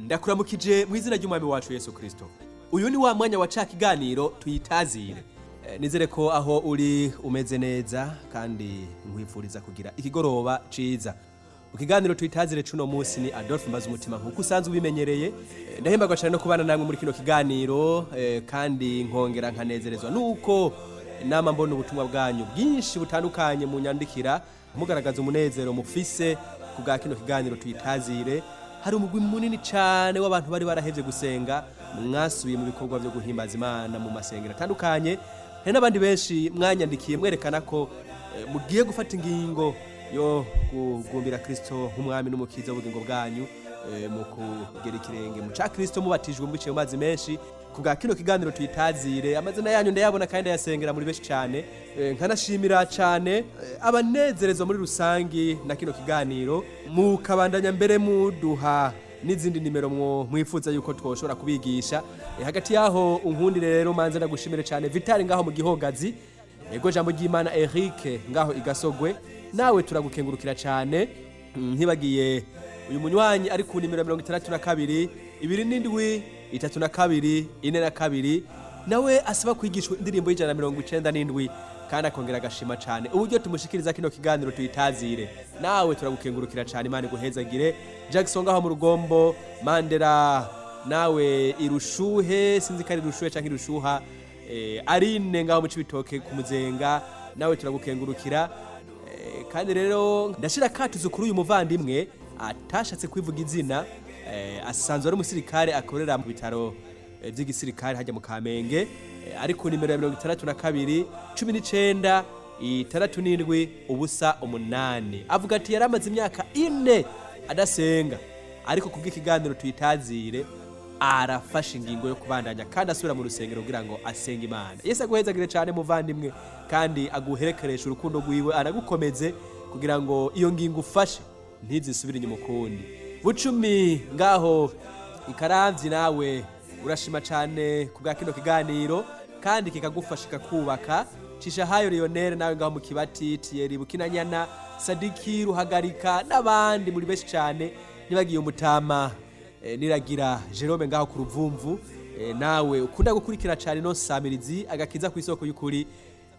ndakuramukije mu izina ry'umwami wacu yesu kirisito uyu ni wa mwanya wa ca kiganiro tuyitazire Eh, nizere ko aho uri umeze neza kandi nkwifuriza kugira ikigoroba ciza mu kiganiro tuyitazire cuno munsi ni adolphe mbaza umutima nk'uko usanzwe ubimenyereye Eh, ndahembagwa cyane no kubana namwe muri kino kiganiro eh, kandi nkongera nkanezerezwa nuko nama mbona ubutumwa bwanyu bwinshi butandukanye mu nyandikira mugaragaza umunezero mufise ku bwa kino kiganiro tuyitazire hari umugwi munini cyane w'abantu bari barahevye gusenga mwasubiye mu bikorwa byo guhimbaza imana mu masengero atandukanye hari n'abandi benshi mwanyandikiye mwerekana ko eh, mugiye gufata ingingo yo kugumbira kristo nk'umwami n'umukiza w'ubugingo bwanyu eh, mu kugera ikirenge mu ca kristo mubatijwe mubiciye mu mazi menshi ku bwa kino kiganiro tuyitazire amazina yanyu ndayabona kandi ndayasengera muri benshi cyane Eh, nkanashimira cyane eh, abanezerezwa muri rusangi na kino kiganiro mukabandanya mbere muduha n'izindi nimero mwo mwifuza yuko twoshobora kubigisha Eh, hagati yaho unkundire rero manze ndagushimire cyane vitali ngaho mu gihogazi ego jambo ry'imana eric ngaho igasogwe nawe turagukengurukira cyane Mm, ntibagiye uyu munywanyi ari ku nimero mirongo itandatu na kabiri ibiri n'indwi itatu na kabiri ine na kabiri nawe asaba kwigishwa indirimbo y'ijana na mirongo icenda n'indwi kandi akongera agashima cyane uburyo tumushikiriza kino kiganiro tuyitazire nawe turagukengurukira cyane imana iguhezagire jackson ngaho mu rugombo mandera nawe irushuhe sinzi ko ari irushuhe cyangwa irushuha eh, arine ngaho mu cibitoke ku muzenga nawe turagukengurukira Eh, kandi rero ndashira katuzo kuri uyu muvandimwe atashatse kwivuga izina eh, asanzwe ari umusirikare akorera mu bitaro eh, by'igisirikare hajya mu kamenge eh, ari ku nimero ya mirongo itandatu na kabiri cumi n'icenda itandatu n'indwi ubusa umunani avuga ati yari amaze imyaka ine adasenga ariko kubw'ikiganiro tuyitazire arafashe ingingo yo kubandanya kandi asubira mu rusengero kugira ngo asenge imana yesu aguhezagire cyane muvandimwe kandi aguherekeresha urukundo rwiwe anagukomeze kugira ngo iyo ngingo ufashe ntizisubire inyuma ukundi bucumi ngaho ikaravyi nawe urashima cyane ku bwa kino kiganiro kandi kikagufasha kikakubaka cishahayo leonere nawe ngaho mu kibati tiyeri bukinanyana sadiki ruhagarika n'abandi muri benshi cyane nibagiye umutama eh, niragira Jerome ngaho ku ruvumvu eh, nawe ukunda gukurikira cyane no samirizi agakiza ku isoko y'ukuri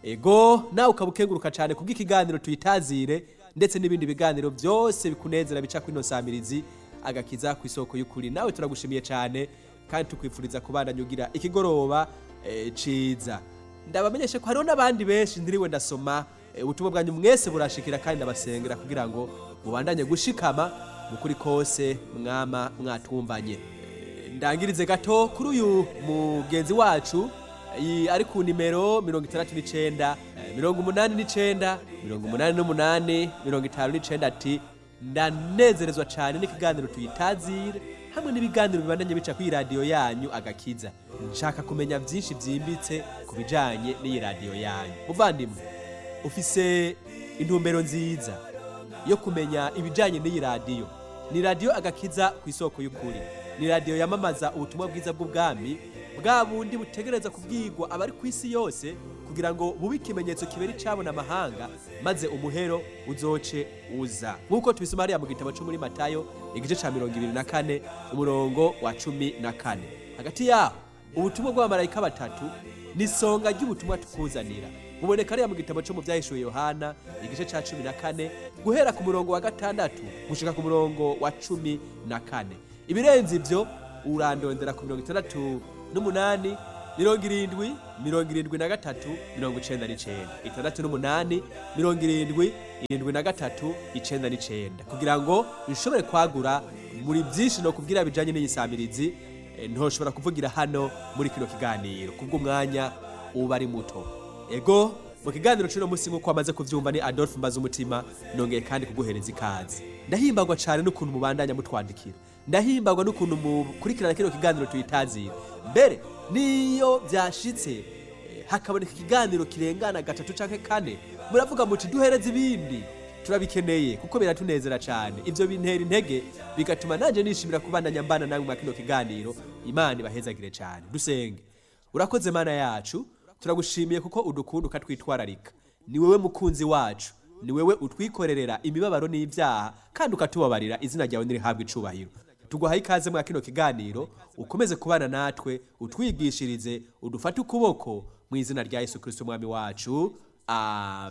ego nawe ukabukenguruka cyane kubw'ikiganiro tuyitazire ndetse n'ibindi biganiro byose bikunezera bica kuri no samirizi agakiza ku isoko y'ukuri nawe turagushimiye cyane kandi tukwifuriza kubandanya ugira ikigoroba eh, ciza ndabamenyeshe ko hariho n'abandi benshi ndiriwe ndasoma eh, ubutumwa bwanyu mwese burashikira kandi ndabasengera kugira ngo mubandanye gushikama mukuri kose mwama mwatumvanye Eh, ndangirize gato kuri uyu mugenzi wacu iyi ari ku nimero mirongo itandatu n'icenda eh, mirongo umunani n'icenda mirongo umunani n'umunani mirongo itanu n'icenda ati ndanezerezwa cyane n'ikiganiro tuyitazire hamwe n'ibiganiro bibandanye bica kuri radiyo yanyu agakiza nshaka kumenya byinshi byimbitse ku bijanye n'iyi radiyo yanyu muvandimwe ufise intumbero nziza yo kumenya ibijanye n'iyi radiyo ni radiyo agakiza ku isoko y'ukuri ni radiyo yamamaza ubutumwa bwiza bw'ubwami bwa bundi butegereza kubwirwa abari ku isi yose kugira ngo bube ikimenyetso kibera icabona amahanga maze umuhero uzoce uza nk'uko tubisoma hariya mu gitabo cyo muri matayo igice ca mirongo ibiri na kane umurongo wa cumi na kane hagati yaho ubutumwa bw'abamarayika batatu ni isonga ry'ubutumwa tukuzanira buboneka hariya mu gitabo cyo mu byahishuwe yohana igice ca cumi na kane guhera ku murongo wa gatandatu gushika ku murongo wa cumi na kane ibirenze ivyo urandondera ku mirongo itandatu n'umunani mirongo irindwi mirongo irindwi na gatatu mirongo icenda n'icenda itandatu n'umunani mirongo irindwi irindwi na gatatu icenda n'icenda kugira ngo nshobore kwagura muri byinshi no kubwira bijanye n'iyi samirizi eh, ntoshobora kuvugira hano muri kino kiganiro kubw'umwanya uba ari muto ego mu kiganiro cy'uno munsi nk'uko wamaze kuvyumva ni adolphe mbaza umutima nongeye kandi kuguhereza ikaze ndahimbagwa cyane n'ukuntu mubandanya mutwandikira ndahimbagwa n'ukuntu mukurikirana kino kiganiro tuyitazira mbere niyo byashitse eh, hakaboneka ikiganiro kirengana gatatu canke kane muravuga muti duhereze ibindi turabikeneye kuko biratunezera cyane ivyo bintera intege bigatuma nanje nishimira kubandanya mbana namwe mwa kino kiganiro imana ibahezagire cyane dusenge urakoze mana yacu turagushimiye kuko udukunda ukatwitwararika ni wewe mukunzi wacu ni wewe utwikorerera imibabaro n'ibyaha kandi ukatubabarira izina ryawe nirihabwa icubahiro tuguhaye ikaze mwa kino kiganiro ukomeze kubana natwe utwigishirize udufate ukuboko mu izina rya yesu kirisito umwami wacu amen